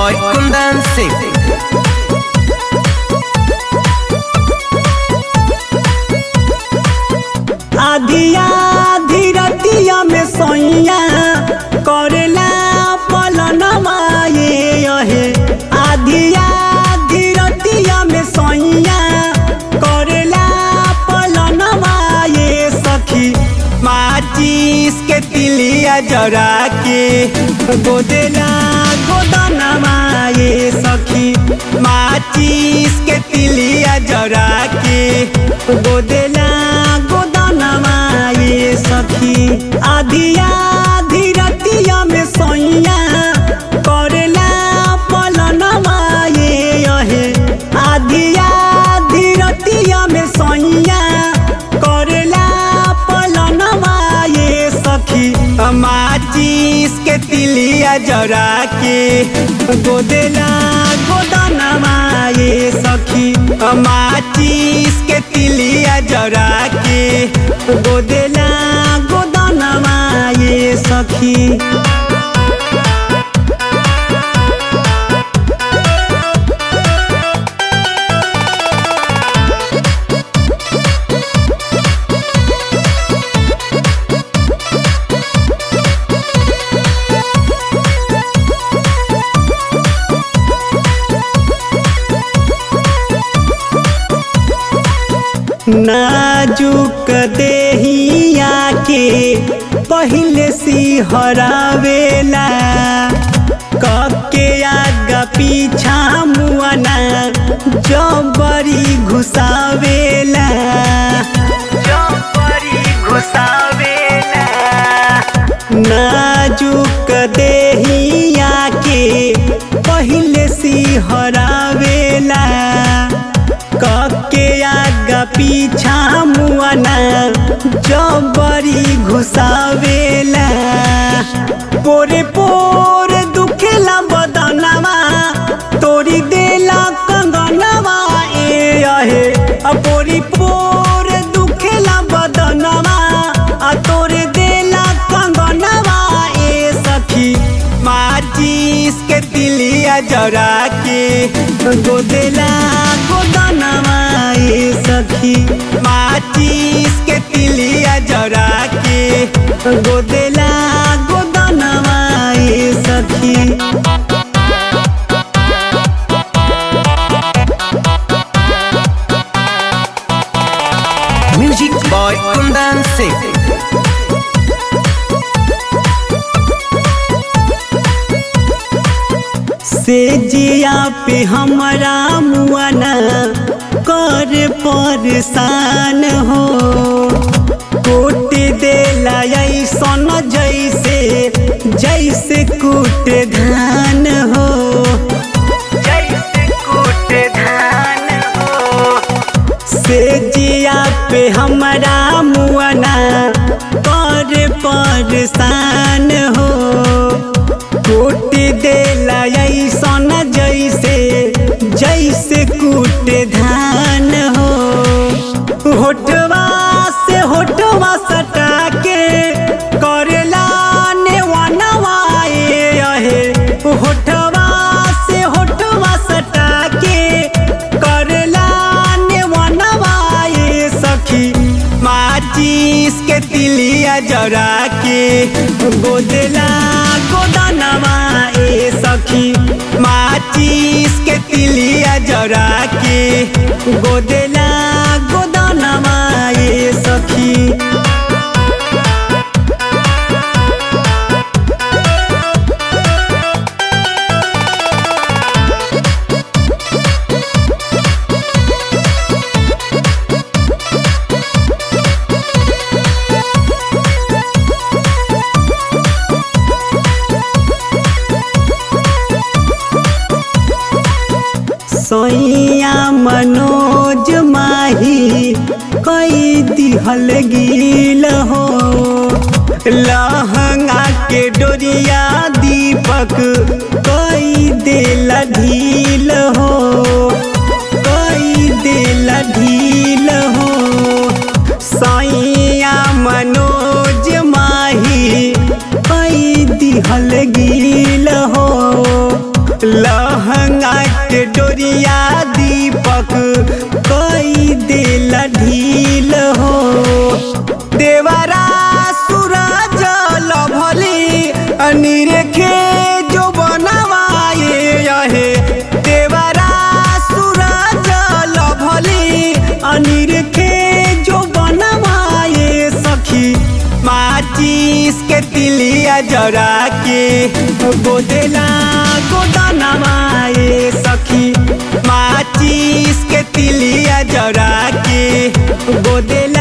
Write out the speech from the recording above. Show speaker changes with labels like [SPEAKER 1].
[SPEAKER 1] boy Kundan Singh.
[SPEAKER 2] आधिया धीरतिया में सोइया करेला पलनवा ये अहे आधिया धीरतिया में सोइया करेला पलनवा ये सखी माचिस के तिलिया जरा के गोदेला गोदनवा ये सखी माचिस के तिलिया जरा के गोदेला गोदनवा ये सखी आधिया धीरतिया में सोइया करेला पलनवा ये अहे आधिया धीरतिया में सोइया करेला पलनवा ये सखी माचिस के तिलिया जरा के गोदेला गोदनवा ये सखी माचिस के तिलिया जरा के गोदेला गोदनवा ये सखी नाजुक देहिया के पहले सी हरावेला कके आगा पीछा मुआना जबरी घुसावेला जबरी घुसावेला नाजुक देहिया के पहले सी हरावेला कके आगा पीछा मुआना जबरी घुसावेला पोरे पोर दुखेला बदनवा तोरी देला कंगनवा ए अहे आ पोरी पोर दुखेला बदनवा आ तोरे देला कंगनवा ए सखी माचिस के तिलिया जरा के गोदेला गोदनवा ए सखी माचिस के तिलिया जरा के गोदेला गोदनवा ए सखी
[SPEAKER 1] Music boy Kundan Singh.
[SPEAKER 2] से जिया पे हमारा मुआना कर परेशान हो कोट देला ऐसन जैसे जैसे कूट धान हो जैसे कूट धान हो से जिया पे हमारा मुआना कर परेशान हो कूट देला ऐसन जैसे जैसे कूट धान हो होठवा से होठवा सटा के करेला नेवनवा ए अहे होठवा से होठवा सटा के करेला नेवनवा ए सखी माचिस के तिलिया जरा के गोदेला गोदनवा ए सखी माचिस के तिलिया जरा के गोदेला गोदनवा ए सखी सोइया मनोज माही कई दिहल गिल हो लहंगा के डोरिया दीपक कई देला ढील हो कई देला ढील हो सैया मनोज माही कई दिहल गिल हो लहंगा के डोरिया दीपक कई देला ढील हो देवरा सूरज लभली अनिरेखे जो बनवाए यहे देवरा सूरज लभली अनिरेखे जो बनवाए सखी माचिस के तिलिया जरा के गोदेला गोदनवाए सखी माचिस के तिलिया जरा के गोदेला